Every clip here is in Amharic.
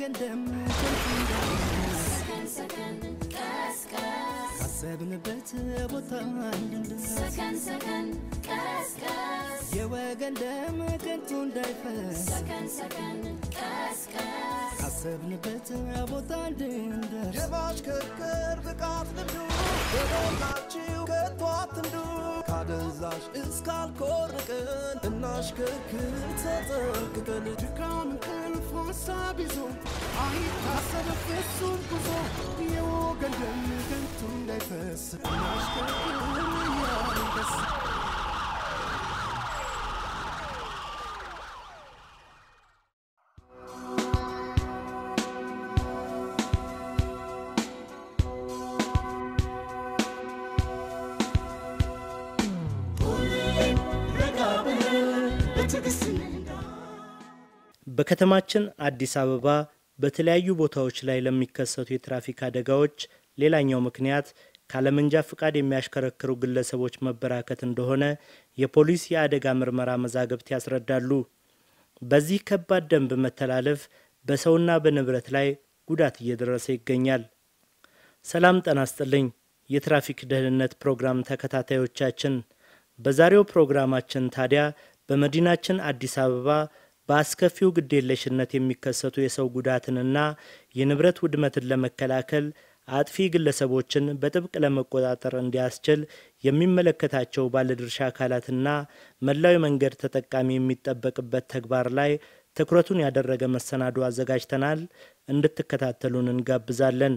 የወገን ደም ከንቱ እንዳይፈስ ካሰብንበት ቦታ እንድንደርስ የወገን ደም ከንቱ እንዳይፈስ ካሰብንበት ቦታ እንድንደርስ የማሽከርከር ብቃት ልምዱ በሞላችሁ ከቶ አትንዱ ካደንዛዥ እስካልኮርቅን እናሽከርክር ተጠንቅቀን ድካም እንቅልፍ ሀሳብ ይዞ አይታሰብ ፍጹም ጉዞ የወገን ደም ከንቱ እንዳይፈስ እናሽከርክር እያልን ደስ በከተማችን አዲስ አበባ በተለያዩ ቦታዎች ላይ ለሚከሰቱ የትራፊክ አደጋዎች ሌላኛው ምክንያት ካለመንጃ ፍቃድ የሚያሽከረክሩ ግለሰቦች መበራከት እንደሆነ የፖሊስ የአደጋ ምርመራ መዛግብት ያስረዳሉ። በዚህ ከባድ ደንብ መተላለፍ በሰውና በንብረት ላይ ጉዳት እየደረሰ ይገኛል። ሰላም ጤና ይስጥልኝ። የትራፊክ ደህንነት ፕሮግራም ተከታታዮቻችን፣ በዛሬው ፕሮግራማችን ታዲያ በመዲናችን አዲስ አበባ በአስከፊው ግዴለሽነት የሚከሰቱ የሰው ጉዳትንና የንብረት ውድመትን ለመከላከል አጥፊ ግለሰቦችን በጥብቅ ለመቆጣጠር እንዲያስችል የሚመለከታቸው ባለድርሻ አካላትና መላው መንገድ ተጠቃሚ የሚጠበቅበት ተግባር ላይ ትኩረቱን ያደረገ መሰናዶ አዘጋጅተናል። እንድትከታተሉን እንጋብዛለን።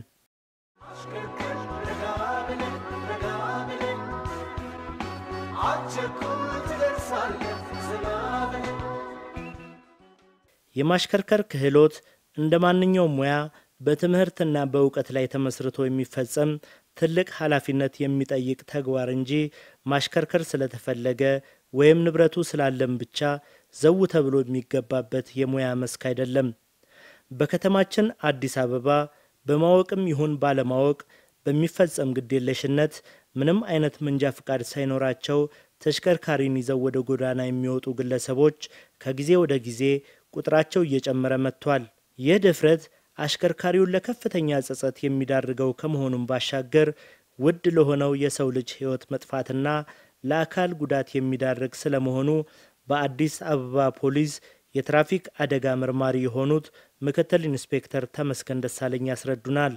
የማሽከርከር ክህሎት እንደ ማንኛውም ሙያ በትምህርትና በእውቀት ላይ ተመስርቶ የሚፈጸም ትልቅ ኃላፊነት የሚጠይቅ ተግባር እንጂ ማሽከርከር ስለተፈለገ ወይም ንብረቱ ስላለም ብቻ ዘው ተብሎ የሚገባበት የሙያ መስክ አይደለም። በከተማችን አዲስ አበባ በማወቅም ይሁን ባለማወቅ በሚፈጸም ግዴለሽነት ምንም አይነት መንጃ ፍቃድ ሳይኖራቸው ተሽከርካሪን ይዘው ወደ ጎዳና የሚወጡ ግለሰቦች ከጊዜ ወደ ጊዜ ቁጥራቸው እየጨመረ መጥቷል። ይህ ድፍረት አሽከርካሪውን ለከፍተኛ ጸጸት የሚዳርገው ከመሆኑም ባሻገር ውድ ለሆነው የሰው ልጅ ሕይወት መጥፋትና ለአካል ጉዳት የሚዳርግ ስለመሆኑ በአዲስ አበባ ፖሊስ የትራፊክ አደጋ መርማሪ የሆኑት ምክትል ኢንስፔክተር ተመስገን ደሳለኝ ያስረዱናል።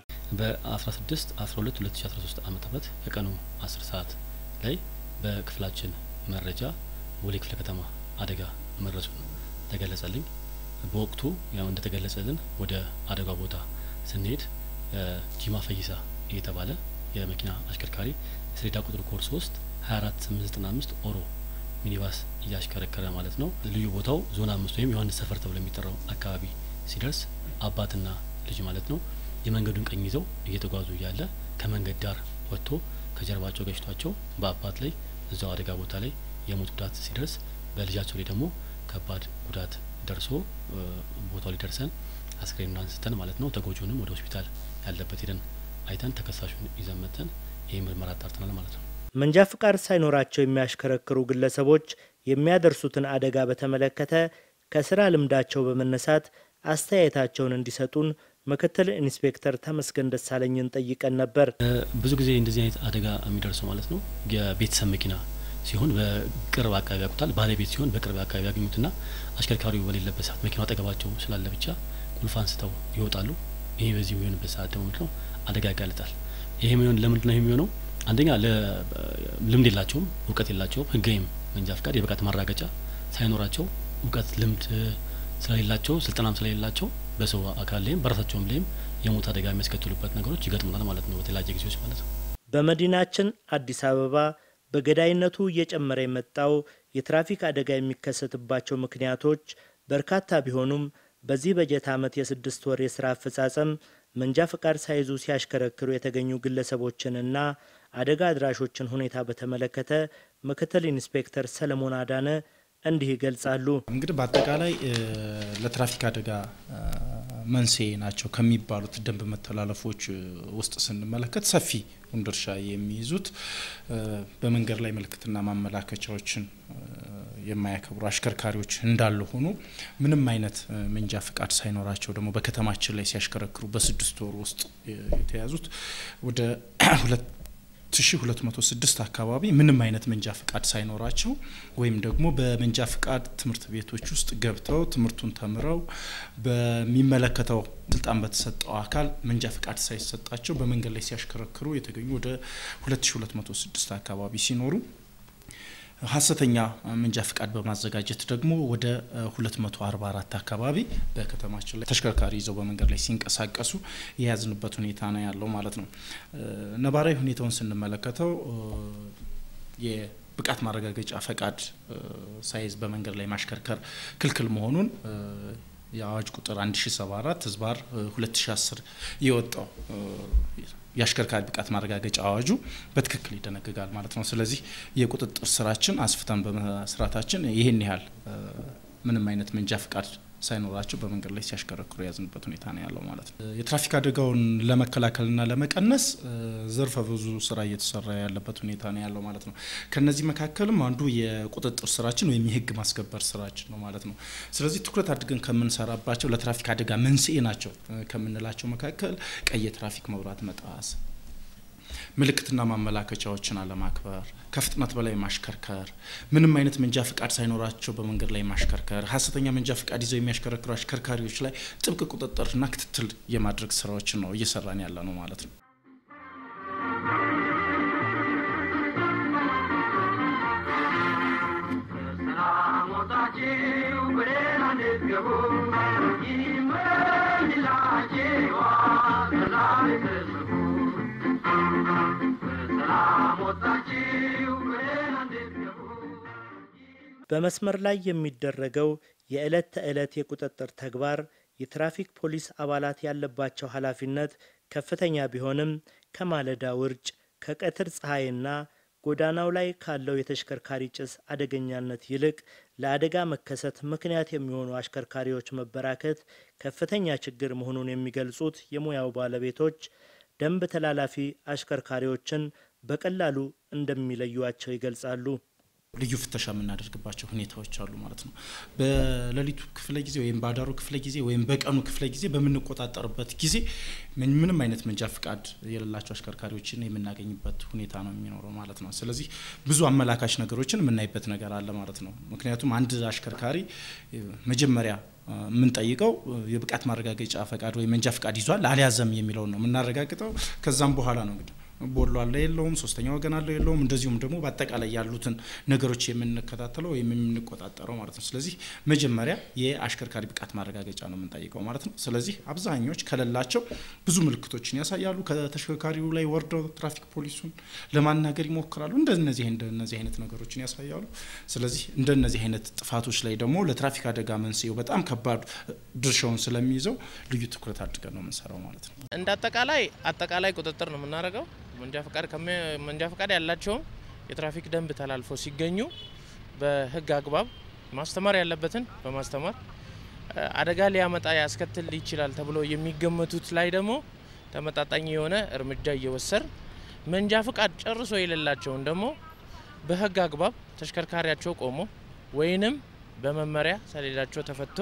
በ16 12 2013 ዓ ም ከቀኑ 10 ሰዓት ላይ በክፍላችን መረጃ ቦሌ ክፍለ ከተማ አደጋ መድረሱን ተገለጸልኝ። በወቅቱ ያው እንደተገለጸልን ወደ አደጋ ቦታ ስንሄድ ጂማ ፈይሳ የተባለ የመኪና አሽከርካሪ ሰሌዳ ቁጥር ኮድ 3 24895 ኦሮ ሚኒባስ እያሽከረከረ ማለት ነው። ልዩ ቦታው ዞን አምስት ወይም ዮሐንስ ሰፈር ተብሎ የሚጠራው አካባቢ ሲደርስ አባትና ልጅ ማለት ነው የመንገዱን ቀኝ ይዘው እየተጓዙ እያለ ከመንገድ ዳር ወጥቶ ከጀርባቸው ገጭቷቸው በአባት ላይ እዛው አደጋ ቦታ ላይ የሞት ጉዳት ሲደርስ በልጃቸው ላይ ደግሞ ከባድ ጉዳት ደርሶ ቦታው ላይ ደርሰን አስክሬኑን አንስተን ማለት ነው ተጎጂውንም ወደ ሆስፒታል ያለበት ሄደን አይተን ተከሳሹን ይዘን መጥተን ይህ ምርመራ አጣርተናል ማለት ነው። መንጃ ፍቃድ ሳይኖራቸው የሚያሽከረክሩ ግለሰቦች የሚያደርሱትን አደጋ በተመለከተ ከስራ ልምዳቸው በመነሳት አስተያየታቸውን እንዲሰጡን ምክትል ኢንስፔክተር ተመስገን ደሳለኝን ጠይቀን ነበር። ብዙ ጊዜ እንደዚህ አይነት አደጋ የሚደርሰው ማለት ነው የቤተሰብ መኪና ሲሆን በቅርብ አካባቢ ያውቁታል። ባለቤት ሲሆን በቅርብ አካባቢ ያገኙትና አሽከርካሪው በሌለበት ሰዓት መኪናው አጠገባቸው ስላለ ብቻ ቁልፍ አንስተው ይወጣሉ። ይሄ በዚህ የሚሆንበት ሰዓት ደግሞ ምንድነው አደጋ ያጋልጣል። ይሄ የሚሆን ለምንድን ነው የሚሆነው? አንደኛ ልምድ የላቸውም፣ እውቀት የላቸውም። ህጋዊም መንጃ ፍቃድ የብቃት ማራገጫ ሳይኖራቸው እውቀት ልምድ ስለሌላቸው ስልጠናም ስለሌላቸው በሰው አካል ላይም በራሳቸውም ላይም የሞት አደጋ የሚያስከትሉበት ነገሮች ይገጥሙናል ማለት ነው በተለያየ ጊዜዎች ማለት ነው። በመዲናችን አዲስ አበባ በገዳይነቱ እየጨመረ የመጣው የትራፊክ አደጋ የሚከሰትባቸው ምክንያቶች በርካታ ቢሆኑም በዚህ በጀት ዓመት የስድስት ወር የሥራ አፈጻጸም መንጃ ፈቃድ ሳይዙ ሲያሽከረክሩ የተገኙ ግለሰቦችንና አደጋ አድራሾችን ሁኔታ በተመለከተ ምክትል ኢንስፔክተር ሰለሞን አዳነ እንዲህ ይገልጻሉ። እንግዲህ በአጠቃላይ ለትራፊክ አደጋ መንስኤ ናቸው ከሚባሉት ደንብ መተላለፎች ውስጥ ስንመለከት ሰፊውን ድርሻ የሚይዙት በመንገድ ላይ ምልክትና ማመላከቻዎችን የማያከብሩ አሽከርካሪዎች እንዳሉ ሆኖ ምንም አይነት መንጃ ፍቃድ ሳይኖራቸው ደግሞ በከተማችን ላይ ሲያሽከረክሩ በስድስት ወር ውስጥ የተያዙት ወደ ሁለት 1206 አካባቢ ምንም አይነት መንጃ ፍቃድ ሳይኖራቸው ወይም ደግሞ በመንጃ ፍቃድ ትምህርት ቤቶች ውስጥ ገብተው ትምህርቱን ተምረው በሚመለከተው ስልጣን በተሰጠው አካል መንጃ ፍቃድ ሳይሰጣቸው በመንገድ ላይ ሲያሽከረክሩ የተገኙ ወደ 2206 አካባቢ ሲኖሩ ሀሰተኛ መንጃ ፍቃድ በማዘጋጀት ደግሞ ወደ 244 አካባቢ በከተማችን ላይ ተሽከርካሪ ይዘው በመንገድ ላይ ሲንቀሳቀሱ የያዝንበት ሁኔታ ነው ያለው ማለት ነው። ነባራዊ ሁኔታውን ስንመለከተው የብቃት ማረጋገጫ ፈቃድ ሳይዝ በመንገድ ላይ ማሽከርከር ክልክል መሆኑን የአዋጅ ቁጥር 1074 ህዝባር 2010 የወጣው የአሽከርካሪ ብቃት ማረጋገጫ አዋጁ በትክክል ይደነግጋል ማለት ነው። ስለዚህ የቁጥጥር ስራችን አስፍተን በመስራታችን ይህን ያህል ምንም አይነት መንጃ ፍቃድ ሳይኖራቸው በመንገድ ላይ ሲያሽከረክሩ የያዝንበት ሁኔታ ነው ያለው ማለት ነው። የትራፊክ አደጋውን ለመከላከልና ለመቀነስ ዘርፈ ብዙ ስራ እየተሰራ ያለበት ሁኔታ ነው ያለው ማለት ነው። ከነዚህ መካከልም አንዱ የቁጥጥር ስራችን ወይም የህግ ማስከበር ስራችን ነው ማለት ነው። ስለዚህ ትኩረት አድርገን ከምንሰራባቸው ለትራፊክ አደጋ መንስኤ ናቸው ከምንላቸው መካከል ቀይ የትራፊክ መብራት መጣስ፣ ምልክትና ማመላከቻዎችን አለማክበር፣ ከፍጥነት በላይ ማሽከርከር፣ ምንም አይነት መንጃ ፍቃድ ሳይኖራቸው በመንገድ ላይ ማሽከርከር፣ ሀሰተኛ መንጃ ፍቃድ ይዘው የሚያሽከረክሩ አሽከርካሪዎች ላይ ጥብቅ ቁጥጥርና ክትትል የማድረግ ስራዎችን ነው እየሰራን ያለ ነው ማለት ነው። በመስመር ላይ የሚደረገው የዕለት ተዕለት የቁጥጥር ተግባር የትራፊክ ፖሊስ አባላት ያለባቸው ኃላፊነት ከፍተኛ ቢሆንም ከማለዳ ውርጭ፣ ከቀትር ፀሐይና ጎዳናው ላይ ካለው የተሽከርካሪ ጭስ አደገኛነት ይልቅ ለአደጋ መከሰት ምክንያት የሚሆኑ አሽከርካሪዎች መበራከት ከፍተኛ ችግር መሆኑን የሚገልጹት የሙያው ባለቤቶች ደንብ ተላላፊ አሽከርካሪዎችን በቀላሉ እንደሚለዩዋቸው ይገልጻሉ። ልዩ ፍተሻ የምናደርግባቸው ሁኔታዎች አሉ ማለት ነው። በሌሊቱ ክፍለ ጊዜ ወይም በአዳሩ ክፍለ ጊዜ ወይም በቀኑ ክፍለ ጊዜ በምንቆጣጠርበት ጊዜ ምንም አይነት መንጃ ፍቃድ የሌላቸው አሽከርካሪዎችን የምናገኝበት ሁኔታ ነው የሚኖረው ማለት ነው። ስለዚህ ብዙ አመላካች ነገሮችን የምናይበት ነገር አለ ማለት ነው። ምክንያቱም አንድ አሽከርካሪ መጀመሪያ የምንጠይቀው የብቃት ማረጋገጫ ፈቃድ ወይም መንጃ ፍቃድ ይዟል አልያዘም የሚለውን ነው የምናረጋግጠው። ከዛም በኋላ ነው እንግዲህ ቦሎ አለ የለውም፣ ሶስተኛ ወገን አለ የለውም፣ እንደዚሁም ደግሞ በአጠቃላይ ያሉትን ነገሮች የምንከታተለው ወይም የምንቆጣጠረው ማለት ነው። ስለዚህ መጀመሪያ የአሽከርካሪ ብቃት ማረጋገጫ ነው የምንጠይቀው ማለት ነው። ስለዚህ አብዛኞች ከሌላቸው ብዙ ምልክቶችን ያሳያሉ። ከተሽከርካሪው ላይ ወርደው ትራፊክ ፖሊሱን ለማናገር ይሞክራሉ። እንደነዚህ እንደነዚህ አይነት ነገሮችን ያሳያሉ። ስለዚህ እንደነዚህ አይነት ጥፋቶች ላይ ደግሞ ለትራፊክ አደጋ መንስኤው በጣም ከባድ ድርሻውን ስለሚይዘው ልዩ ትኩረት አድርገን ነው የምንሰራው ማለት ነው። እንደ አጠቃላይ አጠቃላይ ቁጥጥር ነው የምናደርገው። መንጃ ፈቃድ መንጃ ፈቃድ ያላቸውም የትራፊክ ደንብ ተላልፎ ሲገኙ በሕግ አግባብ ማስተማር ያለበትን በማስተማር አደጋ ሊያመጣ ያስከትል ይችላል ተብሎ የሚገመቱት ላይ ደግሞ ተመጣጣኝ የሆነ እርምጃ እየወሰድ መንጃ ፈቃድ ጨርሶ የሌላቸውን ደግሞ በሕግ አግባብ ተሽከርካሪያቸው ቆሞ ወይንም በመመሪያ ሰሌዳቸው ተፈቶ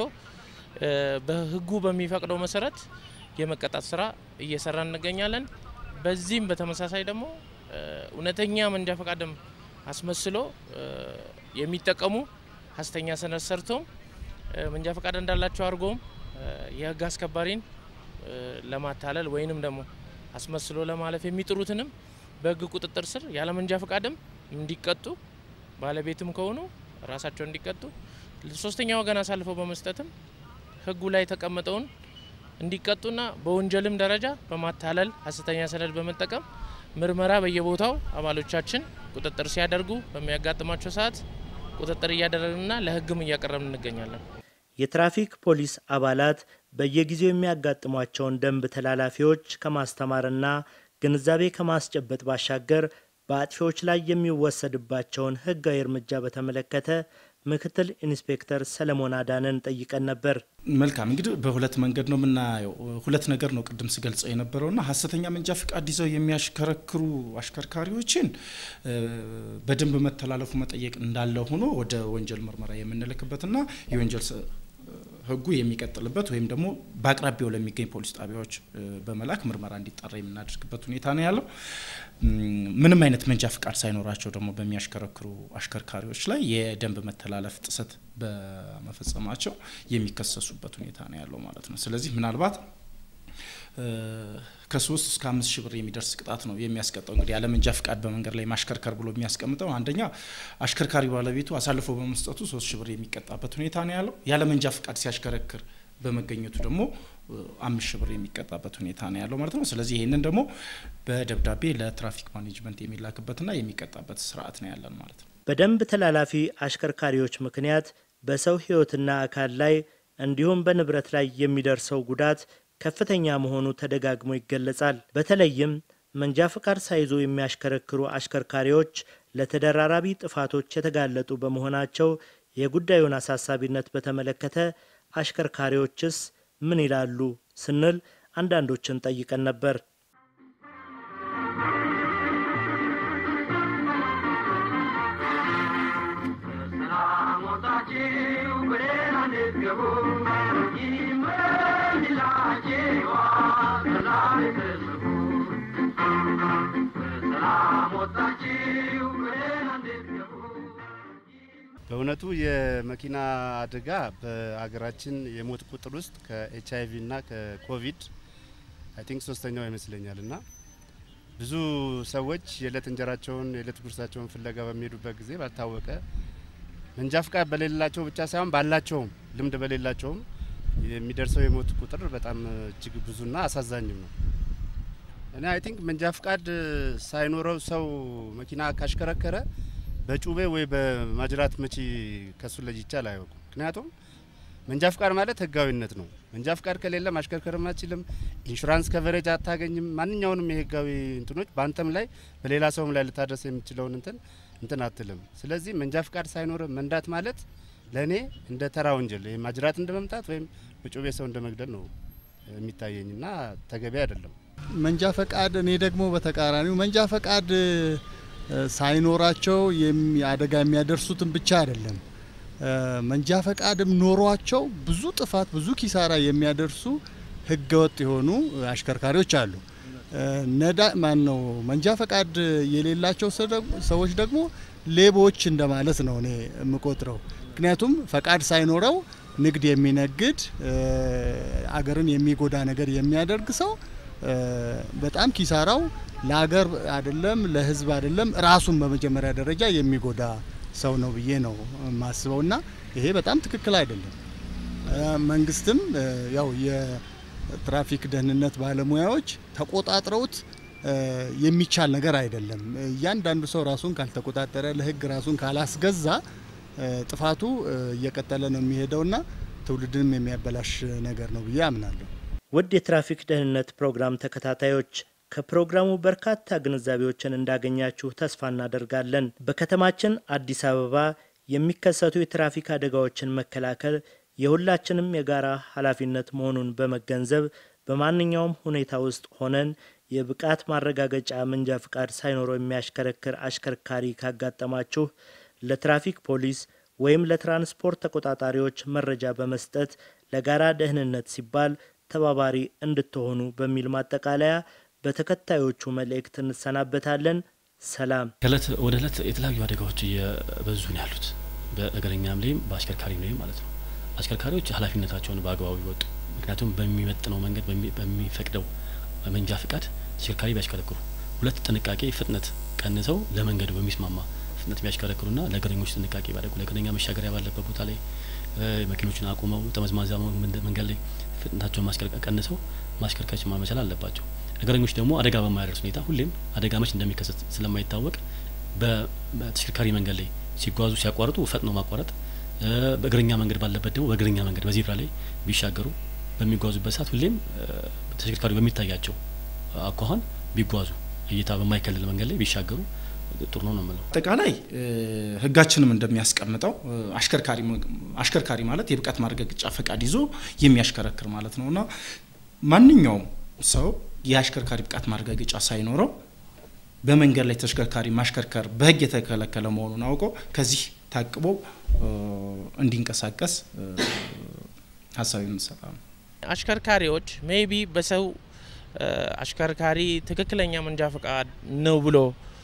በሕጉ በሚፈቅደው መሰረት የመቀጣት ስራ እየሰራ እንገኛለን። በዚህም በተመሳሳይ ደግሞ እውነተኛ መንጃ ፈቃድም አስመስሎ የሚጠቀሙ ሀሰተኛ ሰነድ ሰርቶም መንጃ ፈቃድ እንዳላቸው አድርጎም የህግ አስከባሪን ለማታለል ወይንም ደግሞ አስመስሎ ለማለፍ የሚጥሩትንም በህግ ቁጥጥር ስር ያለ መንጃ ፈቃድም እንዲቀጡ ባለቤትም ከሆኑ ራሳቸው እንዲቀጡ ሶስተኛ ወገን አሳልፈው በመስጠትም ህጉ ላይ የተቀመጠውን እንዲቀጡና በወንጀልም ደረጃ በማታለል ሀሰተኛ ሰነድ በመጠቀም ምርመራ በየቦታው አባሎቻችን ቁጥጥር ሲያደርጉ በሚያጋጥማቸው ሰዓት ቁጥጥር እያደረግንና ለህግም እያቀረብን እንገኛለን። የትራፊክ ፖሊስ አባላት በየጊዜው የሚያጋጥሟቸውን ደንብ ተላላፊዎች ከማስተማርና ግንዛቤ ከማስጨበጥ ባሻገር በአጥፊዎች ላይ የሚወሰድባቸውን ህጋዊ እርምጃ በተመለከተ ምክትል ኢንስፔክተር ሰለሞን አዳነን ጠይቀን ነበር። መልካም እንግዲህ በሁለት መንገድ ነው የምናየው። ሁለት ነገር ነው ቅድም ስገልጸው የነበረውና ሀሰተኛ መንጃ ፍቃድ ይዘው የሚያሽከረክሩ አሽከርካሪዎችን በደንብ መተላለፉ መጠየቅ እንዳለ ሆኖ ወደ ወንጀል ምርመራ የምንልክበትና የወንጀል ሕጉ የሚቀጥልበት ወይም ደግሞ በአቅራቢያው ለሚገኝ ፖሊስ ጣቢያዎች በመላክ ምርመራ እንዲጣራ የምናደርግበት ሁኔታ ነው ያለው። ምንም አይነት መንጃ ፍቃድ ሳይኖራቸው ደግሞ በሚያሽከረክሩ አሽከርካሪዎች ላይ የደንብ መተላለፍ ጥሰት በመፈጸማቸው የሚከሰሱበት ሁኔታ ነው ያለው ማለት ነው። ስለዚህ ምናልባት ከሶስት እስከ አምስት ሺህ ብር የሚደርስ ቅጣት ነው የሚያስቀጣው። እንግዲህ ያለ መንጃ ፍቃድ በመንገድ ላይ ማሽከርከር ብሎ የሚያስቀምጠው አንደኛ አሽከርካሪ ባለቤቱ አሳልፎ በመስጠቱ ሶስት ሺህ ብር የሚቀጣበት ሁኔታ ነው ያለው። ያለ መንጃ ፍቃድ ሲያሽከረክር በመገኘቱ ደግሞ አምስት ሺህ ብር የሚቀጣበት ሁኔታ ነው ያለው ማለት ነው። ስለዚህ ይህንን ደግሞ በደብዳቤ ለትራፊክ ማኔጅመንት የሚላክበትና የሚቀጣበት ስርዓት ነው ያለን ማለት ነው። በደንብ ተላላፊ አሽከርካሪዎች ምክንያት በሰው ሕይወትና አካል ላይ እንዲሁም በንብረት ላይ የሚደርሰው ጉዳት ከፍተኛ መሆኑ ተደጋግሞ ይገለጻል። በተለይም መንጃ ፍቃድ ሳይዙ የሚያሽከረክሩ አሽከርካሪዎች ለተደራራቢ ጥፋቶች የተጋለጡ በመሆናቸው የጉዳዩን አሳሳቢነት በተመለከተ አሽከርካሪዎችስ ምን ይላሉ ስንል አንዳንዶችን ጠይቀን ነበር። በእውነቱ የመኪና አደጋ በሀገራችን የሞት ቁጥር ውስጥ ከኤች አይቪ እና ከኮቪድ አይ ቲንክ ሶስተኛው ይመስለኛል እና ብዙ ሰዎች የዕለት እንጀራቸውን የዕለት ጉርሳቸውን ፍለጋ በሚሄዱበት ጊዜ ባልታወቀ መንጃ ፍቃድ በሌላቸው ብቻ ሳይሆን ባላቸውም ልምድ በሌላቸውም የሚደርሰው የሞት ቁጥር በጣም እጅግ ብዙና አሳዛኝም ነው። እኔ አይ ቲንክ መንጃ ፍቃድ ሳይኖረው ሰው መኪና ካሽከረከረ በጩቤ ወይ በማጅራት መቺ ከሱ ለይቼ አላየውም። ምክንያቱም መንጃ ፍቃድ ማለት ህጋዊነት ነው። መንጃ ፍቃድ ከሌለ ማሽከርከርም አትችልም። ኢንሹራንስ ከቨሬጅ አታገኝም። ማንኛውንም የህጋዊ እንትኖች በአንተም ላይ በሌላ ሰውም ላይ ልታደርስ የምችለውን እንትን እንትን አትልም። ስለዚህ መንጃ ፍቃድ ሳይኖር መንዳት ማለት ለእኔ እንደ ተራ ወንጀል ማጅራት እንደ መምታት ወይም በጩቤ ሰው እንደ መግደል ነው የሚታየኝና ተገቢ አይደለም። መንጃ ፈቃድ እኔ ደግሞ በተቃራኒው መንጃ ፈቃድ ሳይኖራቸው አደጋ የሚያደርሱትን ብቻ አይደለም መንጃ ፈቃድም ኖሯቸው ብዙ ጥፋት ብዙ ኪሳራ የሚያደርሱ ህገወጥ የሆኑ አሽከርካሪዎች አሉ። ነዳ ማን ነው መንጃ ፈቃድ የሌላቸው ሰዎች ደግሞ ሌቦች እንደማለት ነው እኔ የምቆጥረው። ምክንያቱም ፈቃድ ሳይኖረው ንግድ የሚነግድ አገርን የሚጎዳ ነገር የሚያደርግ ሰው በጣም ኪሳራው ለሀገር አይደለም ለህዝብ አይደለም ራሱን በመጀመሪያ ደረጃ የሚጎዳ ሰው ነው ብዬ ነው የማስበው እና ይሄ በጣም ትክክል አይደለም። መንግስትም ያው የትራፊክ ደህንነት ባለሙያዎች ተቆጣጥረውት የሚቻል ነገር አይደለም። እያንዳንዱ ሰው ራሱን ካልተቆጣጠረ ለህግ ራሱን ካላስገዛ ጥፋቱ እየቀጠለ ነው የሚሄደውና ትውልድንም የሚያበላሽ ነገር ነው ብዬ አምናለሁ። ውድ የትራፊክ ደህንነት ፕሮግራም ተከታታዮች ከፕሮግራሙ በርካታ ግንዛቤዎችን እንዳገኛችሁ ተስፋ እናደርጋለን። በከተማችን አዲስ አበባ የሚከሰቱ የትራፊክ አደጋዎችን መከላከል የሁላችንም የጋራ ኃላፊነት መሆኑን በመገንዘብ በማንኛውም ሁኔታ ውስጥ ሆነን የብቃት ማረጋገጫ መንጃ ፍቃድ ሳይኖረው የሚያሽከረክር አሽከርካሪ ካጋጠማችሁ ለትራፊክ ፖሊስ ወይም ለትራንስፖርት ተቆጣጣሪዎች መረጃ በመስጠት ለጋራ ደህንነት ሲባል ተባባሪ እንድትሆኑ በሚል ማጠቃለያ በተከታዮቹ መልእክት እንሰናበታለን። ሰላም። ከእለት ወደ እለት የተለያዩ አደጋዎች እየበዙ ነው ያሉት፣ በእግረኛም ላይም በአሽከርካሪም ላይም ማለት ነው። አሽከርካሪዎች ኃላፊነታቸውን በአግባቡ ይወጡ። ምክንያቱም በሚመጥነው መንገድ በሚፈቅደው መንጃ ፍቃድ ተሽከርካሪ ቢያሽከረክሩ፣ ሁለት ጥንቃቄ ፍጥነት ቀንሰው ለመንገዱ በሚስማማ ፍጥነት ቢያሽከረክሩና ለእግረኞች ጥንቃቄ ቢያደርጉ፣ ለእግረኛ መሻገሪያ ባለበት ቦታ ላይ መኪኖችን አቁመው ጠመዝማዛ መንገድ ላይ ፍጥነታቸውን ማስከርከር ቀንሰው ማሽከርከር መቻል አለባቸው። እግረኞች ደግሞ አደጋ በማያደርስ ሁኔታ ሁሌም አደጋ መች እንደሚከሰት ስለማይታወቅ በተሽከርካሪ መንገድ ላይ ሲጓዙ ሲያቋርጡ ፈጥኖ ማቋረጥ፣ በእግረኛ መንገድ ባለበት ደግሞ በእግረኛ መንገድ በዜብራ ላይ ቢሻገሩ በሚጓዙበት ሰዓት ሁሌም ተሽከርካሪ በሚታያቸው አኳኋን ቢጓዙ እይታ በማይከልል መንገድ ላይ ቢሻገሩ ጥሩ ነው ነው የምለው። አጠቃላይ ህጋችንም እንደሚያስቀምጠው አሽከርካሪ አሽከርካሪ ማለት የብቃት ማረጋገጫ ፈቃድ ይዞ የሚያሽከረክር ማለት ነው እና ማንኛውም ሰው የአሽከርካሪ ብቃት ማረጋገጫ ሳይኖረው በመንገድ ላይ ተሽከርካሪ ማሽከርከር በህግ የተከለከለ መሆኑን አውቆ ከዚህ ታቅቦ እንዲንቀሳቀስ ሀሳብ የምንሰጣ ነው። አሽከርካሪዎች ሜይቢ በሰው አሽከርካሪ ትክክለኛ መንጃ ፈቃድ ነው ብሎ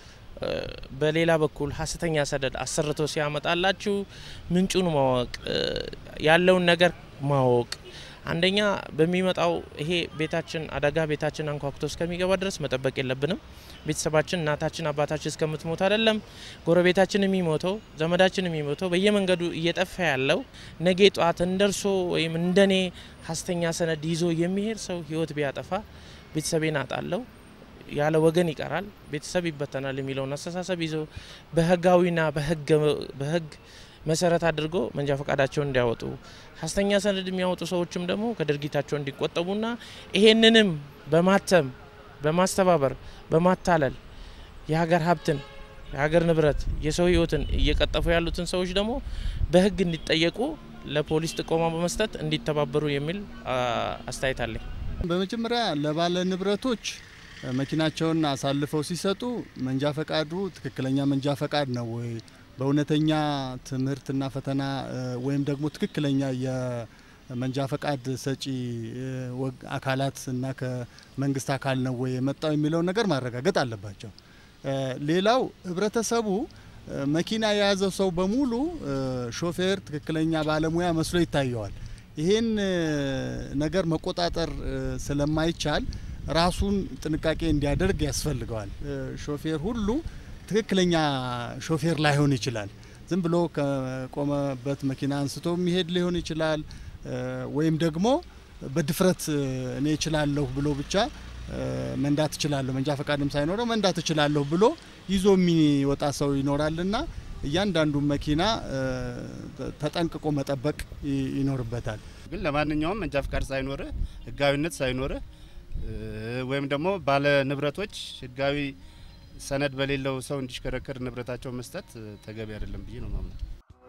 በሌላ በኩል ሀሰተኛ ሰነድ አሰርቶ ሲያመጣላችሁ ምንጩን ማወቅ ያለውን ነገር ማወቅ አንደኛ በሚመጣው ይሄ ቤታችን አደጋ ቤታችን አንኳኩቶ እስከሚገባ ድረስ መጠበቅ የለብንም። ቤተሰባችን እናታችን አባታችን እስከምትሞት አይደለም ጎረቤታችን የሚሞተው ዘመዳችን የሚሞተው በየመንገዱ እየጠፋ ያለው ነገ ጧት እንደርሶ ወይም እንደኔ ሀሰተኛ ሰነድ ይዞ የሚሄድ ሰው ህይወት ቢያጠፋ ቤተሰቤን አጣለው ያለ ወገን ይቀራል፣ ቤተሰብ ይበተናል የሚለውን አስተሳሰብ ይዞ በህጋዊና በህግ መሰረት አድርጎ መንጃ ፈቃዳቸውን እንዲያወጡ ሀሰተኛ ሰነድ የሚያወጡ ሰዎችም ደግሞ ከድርጊታቸው እንዲቆጠቡና ይሄንንም በማተም በማስተባበር በማታለል የሀገር ሀብትን የሀገር ንብረት የሰው ህይወትን እየቀጠፉ ያሉትን ሰዎች ደግሞ በህግ እንዲጠየቁ ለፖሊስ ጥቆማ በመስጠት እንዲተባበሩ የሚል አስተያየት አለኝ። በመጀመሪያ ለባለ ንብረቶች መኪናቸውን አሳልፈው ሲሰጡ መንጃ ፈቃዱ ትክክለኛ መንጃ ፈቃድ ነው ወይ በእውነተኛ ትምህርትና ፈተና ወይም ደግሞ ትክክለኛ የመንጃ ፈቃድ ሰጪ አካላት እና ከመንግስት አካል ነው ወይ የመጣው የሚለውን ነገር ማረጋገጥ አለባቸው። ሌላው ህብረተሰቡ መኪና የያዘው ሰው በሙሉ ሾፌር፣ ትክክለኛ ባለሙያ መስሎ ይታየዋል። ይሄን ነገር መቆጣጠር ስለማይቻል ራሱን ጥንቃቄ እንዲያደርግ ያስፈልገዋል። ሾፌር ሁሉ ትክክለኛ ሾፌር ላይሆን ይችላል። ዝም ብሎ ከቆመበት መኪና አንስቶ የሚሄድ ሊሆን ይችላል። ወይም ደግሞ በድፍረት እኔ እችላለሁ ብሎ ብቻ መንዳት እችላለሁ መንጃ ፈቃድም ሳይኖረው መንዳት እችላለሁ ብሎ ይዞ የሚወጣ ሰው ይኖራልና እያንዳንዱ መኪና ተጠንቅቆ መጠበቅ ይኖርበታል። ግን ለማንኛውም መንጃ ፈቃድ ሳይኖርህ ህጋዊነት ሳይኖርህ ወይም ደግሞ ባለ ንብረቶች ህጋዊ ሰነድ በሌለው ሰው እንዲሽከረከር ንብረታቸው መስጠት ተገቢ አይደለም ብዬ ነው ማምነው።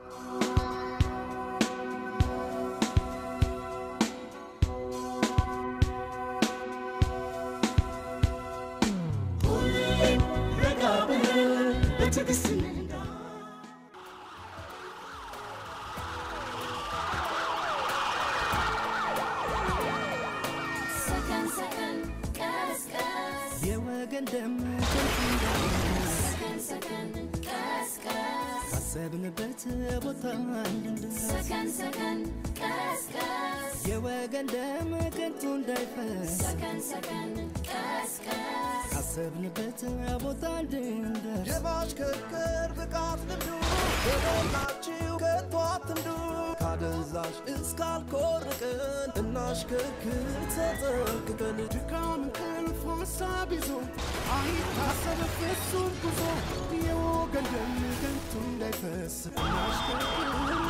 ሰከን ሰከን ቀስ ቀስ የወገን ደም ሰከን ሰከን ቀስ ቀስ ካሰብንበት ቦታ እንድንደርስ ሰከን ሰከን ቀስ ቀስ የወገን ደም ከንቱ እንዳይፈስ ሰከን ሰከን ቀስ ቀስ ካሰብንበት ቦታ እንድንደርስ የማሽከርከር ብቃት ልምዱ በሞላችሁ ከቶ አትንዱ ካደንዛዥ እስካልኮርቅን እናሽከርክር ተጠንቅቀን ድካም እንቅልፍ ሀሳብ ይዞ አይታሰብ ፍጹም ጉዞ የወገን ደም ከንቱ እንዳይፈስ እናሽከርክር